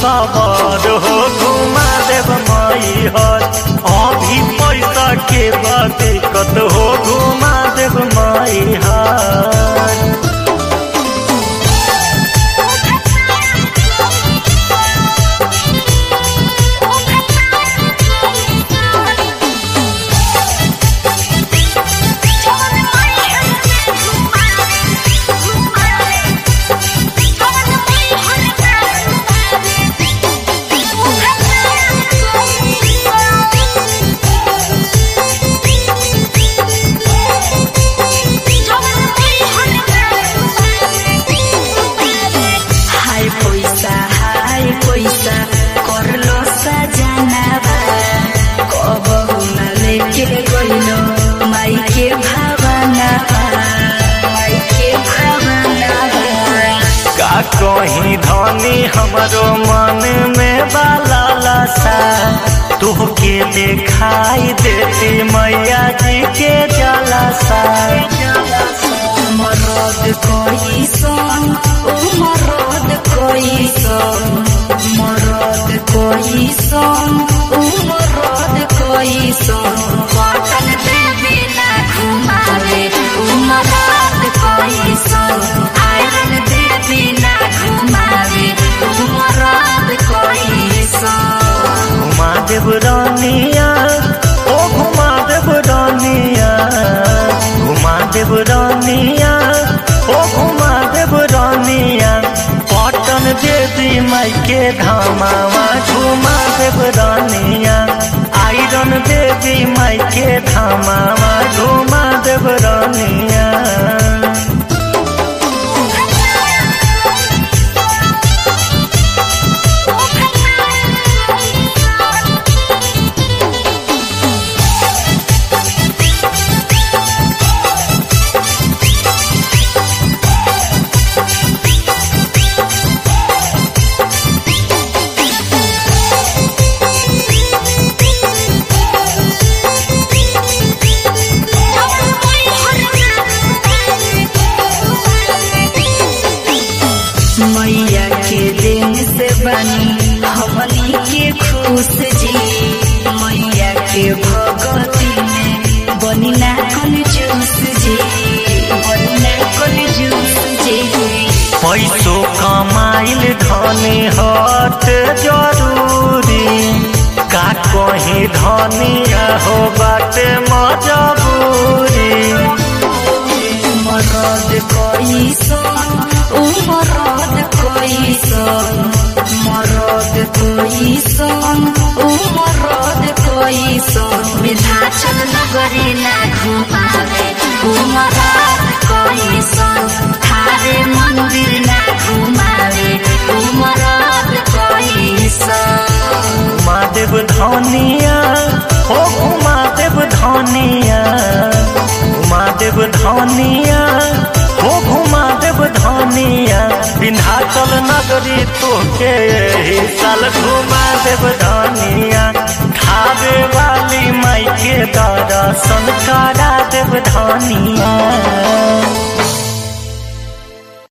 सबर हो घुमा देव माई हर अभी पैसा के बाद दिक्कत हो घुमा देव माई हर हाय पैसा हाय पैसा करलो सजनावा कबहु न लेके गइलो माई के भावनावा माई के भावनावा का कहीं धनी हमरो मन में बाला लसा तुहके दिखाई देती मैया जी के जलसा मरद कोई सन ओ मरद कोई सन मरद कोई सन ओ मरद कोई सन पटन देवी ना घुमावे ओ मरद कोई सन आयरन देवी ना घुमावे ओ मरद कोई सन घुमा देव रानिया ओ घुमा देव रानिया घुमा देव रानिया ओ घुमा देव रानिया पटन देवी माई के धामावा घुमा देव रानिया आयरन देवी माई के धामावा घुमा देव रानिया मैया के दिन से बनी हमनी के खुश जी मैया के भगती में बनी ना कल जूस जी बनी ना कल जूस जी पैसो कमाइल धनी हट जरूरी का कहीं धनिया हो बाटे मजबूरी मरद कोई सन ओ मरद कोई सन मरद कोई सन ओ मरद कोई सन विधाचल नगरी ना घुमावे ओ मरद कोई सन थारे मंदिर ना घुमावे ओ मरद कोई सन महादेव धनिया हो महादेव धनिया महादेव धनिया हो महादेव धनिया विंध्याचल नगरी तोके एही साल घुमा देव धनिया खावे वाली माई के दर्शन करा देव धनिया